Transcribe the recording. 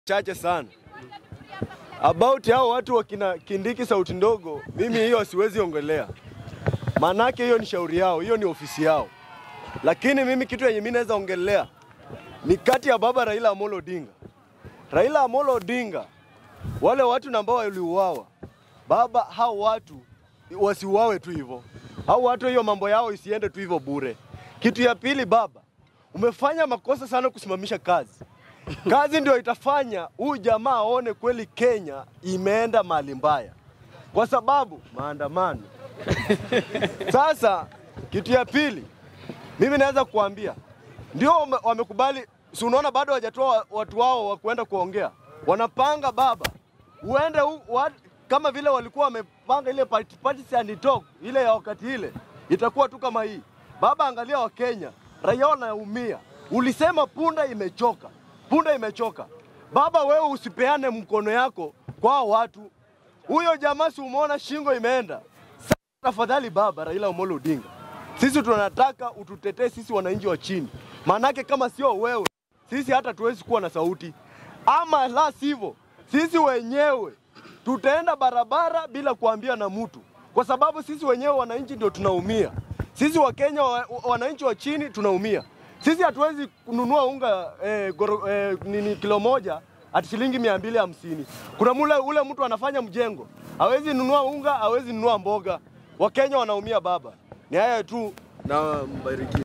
chache sana about hao watu wakina Kindiki sauti ndogo, mimi hiyo siwezi ongelea, maanake hiyo ni shauri yao, hiyo ni ofisi yao. Lakini mimi kitu yenye mimi naweza ongelea ni kati ya baba Raila Amolo Odinga. Raila Amolo Odinga, wale watu ambao waliuawa, baba, hao watu wasiuawe tu hivyo, hao watu hiyo mambo yao isiende tu hivyo bure. Kitu ya pili, baba, umefanya makosa sana kusimamisha kazi kazi ndio itafanya huyu jamaa aone kweli Kenya imeenda mahali mbaya, kwa sababu maandamano. Sasa kitu ya pili, mimi naweza kuambia ndio wame- wamekubali, si unaona bado hawajatoa watu wao wa kuenda kuongea, wanapanga baba, uende hu, wa, kama vile walikuwa wamepanga ile party, party and talk ile ya wakati ile, itakuwa tu kama hii. Baba, angalia Wakenya, raia wanaumia. Ulisema punda imechoka, punda imechoka. Baba, wewe usipeane mkono yako kwa hao watu. Huyo jamaa si umeona shingo imeenda. Sasa tafadhali baba Raila Amolo Odinga, sisi tunataka ututetee sisi wananchi wa chini, maanake kama sio wewe sisi hata tuwezi kuwa na sauti, ama la sivyo sisi wenyewe tutaenda barabara bila kuambia na mtu, kwa sababu sisi wenyewe wananchi ndio tunaumia. Sisi Wakenya wa, wananchi wa chini tunaumia. Sisi hatuwezi kununua unga eh, goro, eh, nini kilo moja ati shilingi mia mbili hamsini. Kuna mule ule mtu anafanya mjengo hawezi nunua unga, hawezi nunua mboga. Wakenya wanaumia baba. Ni haya tu na mbariki.